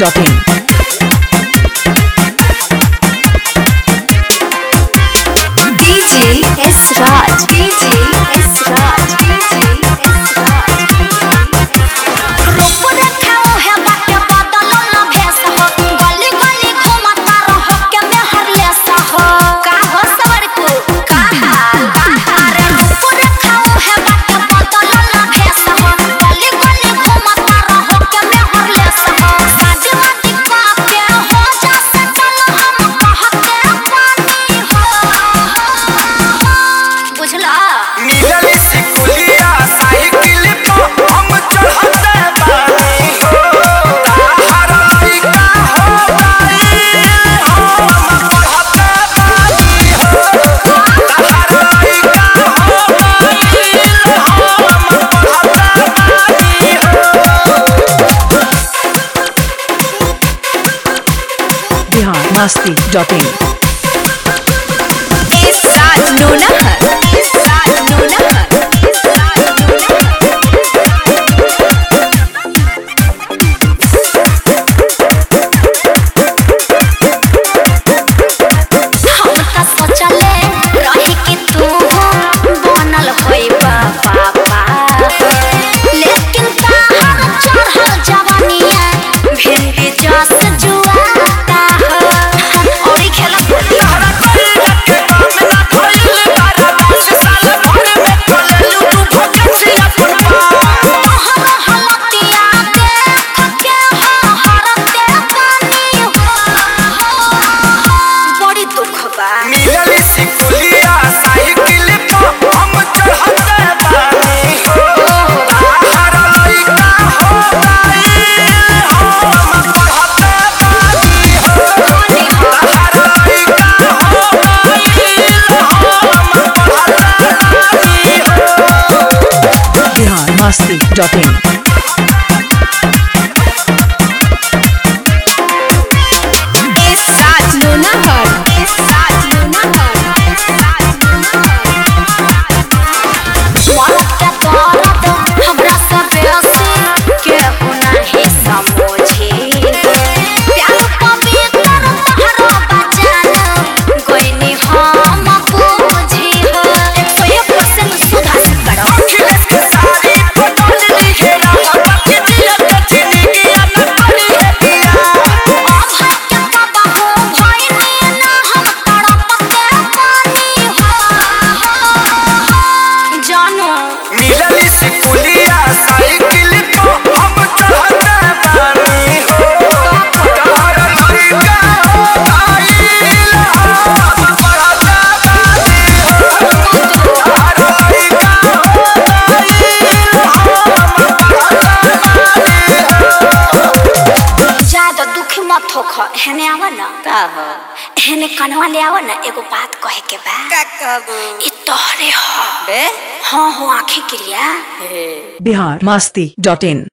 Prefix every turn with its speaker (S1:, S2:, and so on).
S1: biharmasti.in
S2: DJ S Raj. DJ S Raj. DJ S Raj. रूप देखाओ है बाटे बदलो ना भेस हो गली गली घुमता रहो के में हरलेस हो का हो सवर को का हाल अरे रूप देखाओ है बाटे बदलो ना भेस हो गली गली घुमता रहो के में हरलेस हो शादी वादी का के हो जा सकल हम कहते पानी हो बुझला
S3: मिलल से कुलिया साइकिल पे हम चढ़ते बानी हो ताहर लइका हो गई हम पढ़ते बानी हो ताहर लइका हो गई हम पढ़ते बानी हो
S1: biharmasti.in
S2: इस राज नूनहर इस राज नूनहर इस राज नूनहर हम त सोचले रही कि तू बनल होई बाबा लेकिन ताहर चढ़ल जवानिया भिंडी जस जुआता हो औरी खेला
S3: तारा कोई के काम ना खोइल बारा दस साल भर में खोललू तू भगसी अपन पार
S2: तोहर हलतिया देख के हो हरते पानी हो बड़ी दुख बा
S3: मिलल से कुलिया साइकिल पे हम चढ़ते बानी हो ताहर लइका हो गई हम पढ़ते बानी हो ताहर लइका हो गई हम पढ़ते बानी हो
S1: biharmasti.in
S2: इस राज नूनहर इस राज नूनहर इस राज नूनहर मौत के दर्द हमरा से बेसी केहू नहीं समझे प्यार पवित्र तहरा बचाना कोई हम बूझी हो 101% सुधा से करो
S3: अखिलेश के सारी बदल ली है राम के जिया के जिंदगी अन पड़ी है दिया
S2: अभय के बाबा हो भाई ने ना हम तड़पते पानी हो जानो
S3: मिलल से कुलिया साइकिल पे हम चढ़ते बानी हो ताहर लइका हो गई हम पढ़ते बानी हो ताहर लइका हो गई हम पढ़ते बानी हो
S2: ज्यादा दुखी मत होख हेने आवा ना
S4: का हो
S2: हेने कनवा ले आवा ना एगो बात कहे के बा
S4: का कहबो
S2: ई तोहरे हो
S4: बे
S2: हाँ हो आंखें क्रिया
S4: हे
S1: biharmasti.in